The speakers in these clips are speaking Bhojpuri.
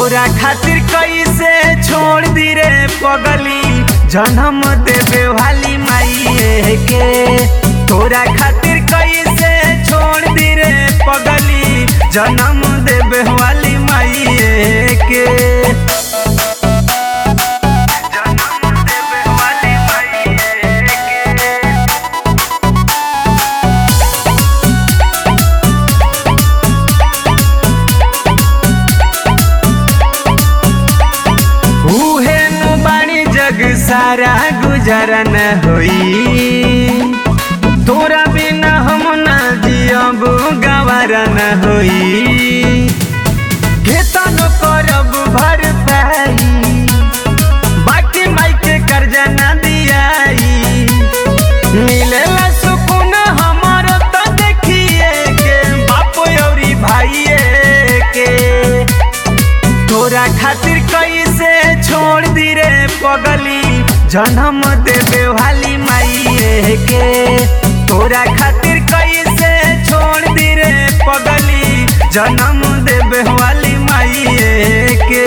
तोरा खातिर कैसे छोड़ दी रे पगली जन्म देवे वाली माई के तोरा खातिर कैसे छोड़ दी रे पगली जन्म देवे वाली माई के जन्म देवे वाली माई के उहे नु बाणी जग सारा गुजरा न होई तोरा बिना हम न जियब गवारा न होई घेतन करब भर पाई बाकी माई के कर्जा न दियाई मिलेला सुकून हमर तो देखिए के बाप औरी भाइये के तोरा खातिर कैसे छोड़ दी रे पगली जन्म देवे वाली माई के तोरा खातिर कैसे छोड़ दी रे पगली जन्म देवे वाली माई के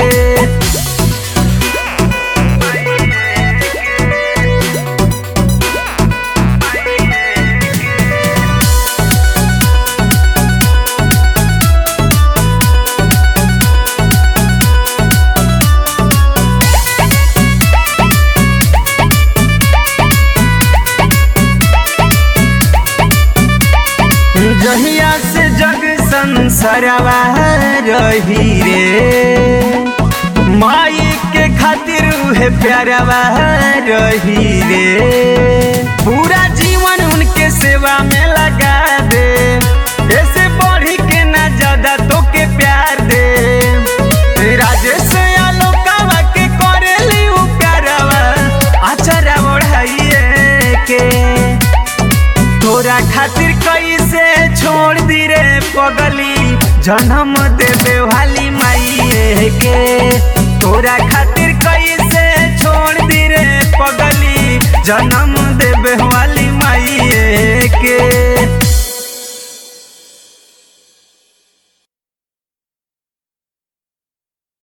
जहिया से जग संसारवा रही रे माई के खातिर उहे प्यारवा रही रे पूरा जीवन उनके सेवा में लगा दे ऐसे बढ़ी के ना ज्यादा तो के प्यार दे राजेश आलोकावा के करेली उ प्यारवा आचरा ओढ़ाइए के तोरा खातिर कैसे छोड़ दी रे पगली जन्म देवे वाली माई के तोरा खातिर कैसे छोड़ दी रे पगली जन्म